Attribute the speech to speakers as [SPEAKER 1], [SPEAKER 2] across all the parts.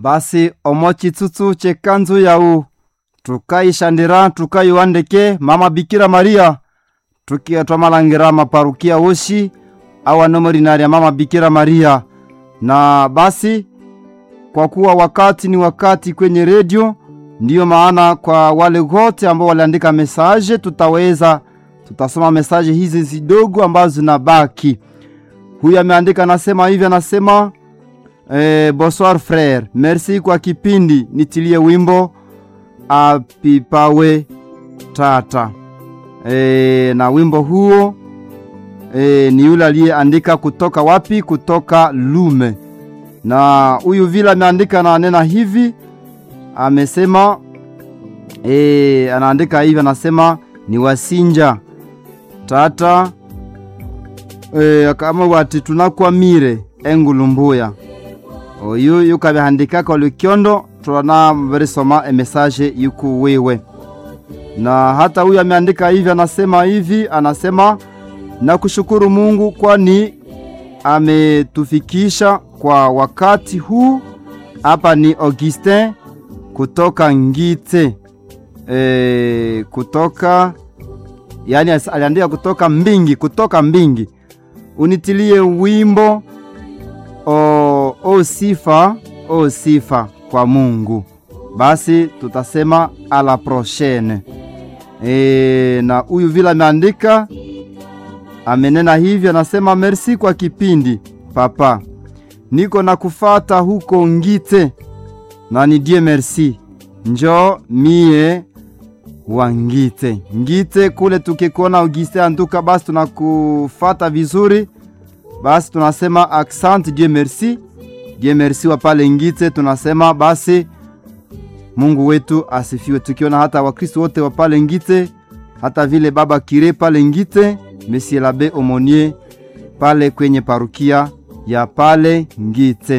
[SPEAKER 1] basi omo chitsutsu chekanzu yau tukayishandira tukayiwandeke mama bikira maria tukia twamalangira maparukia woshi awanomo lina lya mama bikira maria na basi kwa kuwa wakati ni wakati kwenye redio ndiyo maana kwa wale wote ambao waliandika mesaje tutaweza tutasoma mesaje hizi zidogo ambazo zinabaki huyu ameandika anasema hivi anasema eh, bonsoir frere merci kwa kipindi nitilie wimbo apipawe tata e, na wimbo huo e, ni yule aliyeandika kutoka wapi kutoka lume na huyu vile ameandika na nena hivi amesema e, anaandika hivi anasema ni wasinja tata e, kama wati tunakwamire engulumbuya oyu yukabihandikaka olukyondo twana verisoma emesaje yuku wiwe na hata huyu ameandika hivi anasema hivi anasema na kushukuru mungu kwani ametufikisha kwa wakati huu hapa ni augustin kutoka ngite e, kutoka yani aliandika kutoka mbingi kutoka mbingi unitilie wimbo o, o sifa o sifa kwa mungu basi tutasema ala prochaine e, na huyu vile ameandika amenena hivi anasema merci kwa kipindi papa niko na kufata huko ngite na ni die merci njo mie wa ngite ngite kule tukikuona auguste antuka basi tunakufata vizuri basi tunasema accent die merci die merci wa pale ngite tunasema basi mungu wetu asifiwe tukiona hata wakristo wote wa pale ngite hata vile baba kire pale ngite monsieur labe omonier pale kwenye parukia ya pale ngite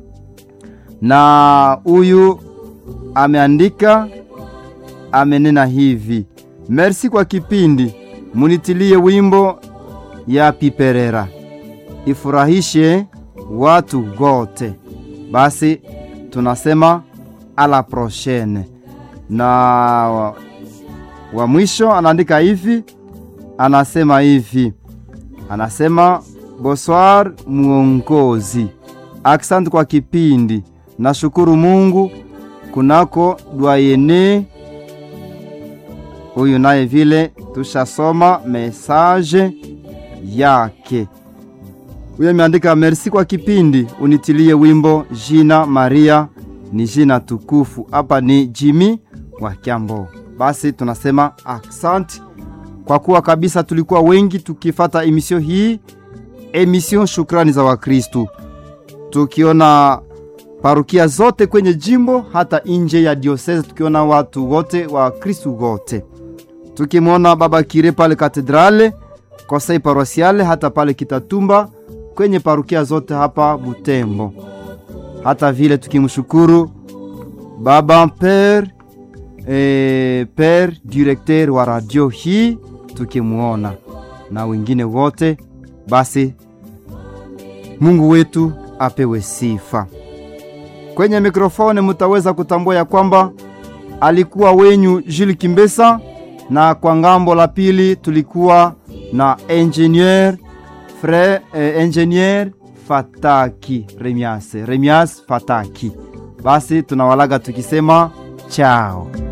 [SPEAKER 1] na huyu ameandika amenena hivi merci kwa kipindi munitilie wimbo ya piperera ifurahishe watu wote basi tunasema ala prochaine na wa, wa mwisho anaandika hivi anasema hivi anasema bonsoir muongozi aksanti kwa kipindi nashukuru mungu kunako dwayene huyu naye vile tushasoma mesaje yake huyo ameandika merci kwa kipindi unitilie wimbo jina maria ni jina tukufu hapa ni jimi wa kyambo basi tunasema aksanti kwa kuwa kabisa tulikuwa wengi tukifata emisio hii emisio shukrani za wakristu tukiona parukia zote kwenye jimbo hata nje ya diosese tukiona watu wote wa kristu wote tukimwona baba kire pale katedrale kosei paroisiale hata pale kitatumba kwenye parukia zote hapa butembo hata vile tukimshukuru baba pere e, pere directeur wa radio hii tukimwona na wengine wote basi mungu wetu apewe sifa kwenye mikrofoni mutaweza kutambua ya kwamba alikuwa wenyu Jules Kimbesa, na kwa ngambo la pili tulikuwa na engineer fre eh, engineer Fataki Remias Remias Fataki. Basi tunawalaga tukisema chao.